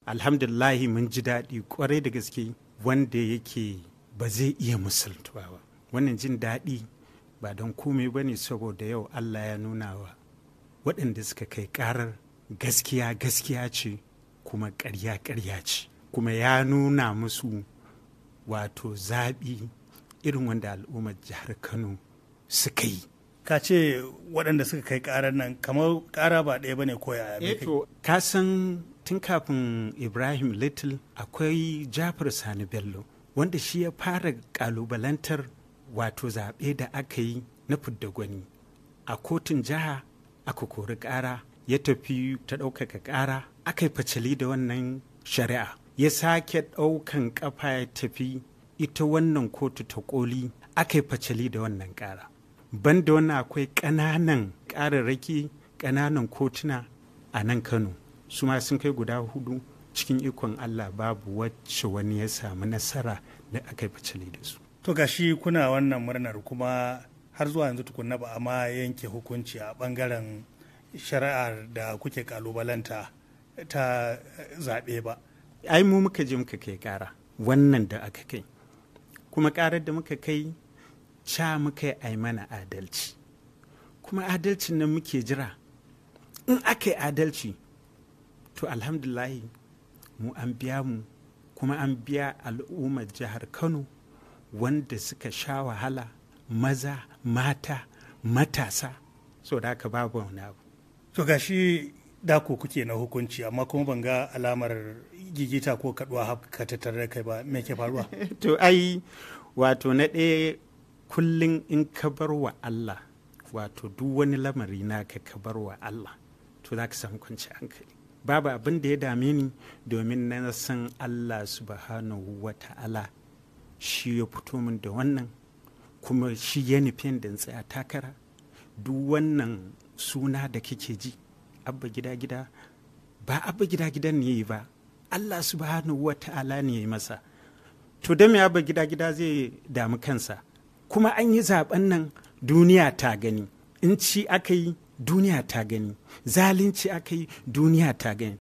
alhamdulillahi mun ji daɗi kwarai da gaske wanda yake ba zai iya musultuwa ba wannan jin daɗi ba don komai ba ne saboda yau allah ya nuna wa waɗanda suka kai ƙarar gaskiya gaskiya ce kuma ƙarya ƙarya ce kuma ya nuna musu wato zaɓi irin wanda al'ummar jihar kano suka yi ka ce waɗanda suka kai ƙarar nan kamar ƙara ba ɗaya ba ne ko yaya me kai? to ka san tun kafin ibrahim little akwai jafar sani bello wanda shi ya fara ƙalubalantar wato zaɓe da aka yi na fidda gwani a kotun jiha aka kori ƙara ya tafi ta ɗaukaka ƙara aka yi facali da wannan shari'a ya sake ɗaukan ƙafa ya tafi ita wannan kotu ta ƙoli aka yi facali da wannan ƙara banda wannan akwai ƙananan ƙararraki ƙananan kotuna a nan kano su ma sun kai guda hudu cikin ikon allah babu wacce wani ya samu nasara da aka yi facali da su to gashi kuna wannan murnar kuma har zuwa yanzu tukunna ba a ma yanke hukunci a ɓangaren shari'ar da kuke kalubalanta ta zaɓe ba ai mu muka je muka kai ƙara wannan da aka kai kuma ƙarar da muka kai ca muka yi ai mana adalci kuma adalcin nan muke jira in aka yi adalci to alhamdulahi mu an biya mu kuma an biya al'ummar jihar kano wanda suka sha wahala maza mata matasa so da haka babu wani abu to gashi dako kuke na hukunci amma kuma ban ga alamar gigita ko kaduwa haka tattare da kai ba me ke faruwa to ai wato na ɗaya kullum in ka bar wa Allah wato duk wani lamari naka ka bar wa Allah to za ka samu kwanci hankali babu abin da ya dame ni domin na san Allah subhanahu wa ta'ala shi ya fito min da wannan kuma shi ya nufin da tsaya takara duk wannan suna da kake ji abba gida gida ba abba gida gidan ne yi ba Allah subhanahu wa ta'ala ne ya yi masa to da me abba gida gida zai damu kansa kuma an yi zaben nan duniya ta gani in ci aka yi duniya ta gani zalunci aka yi duniya ta gani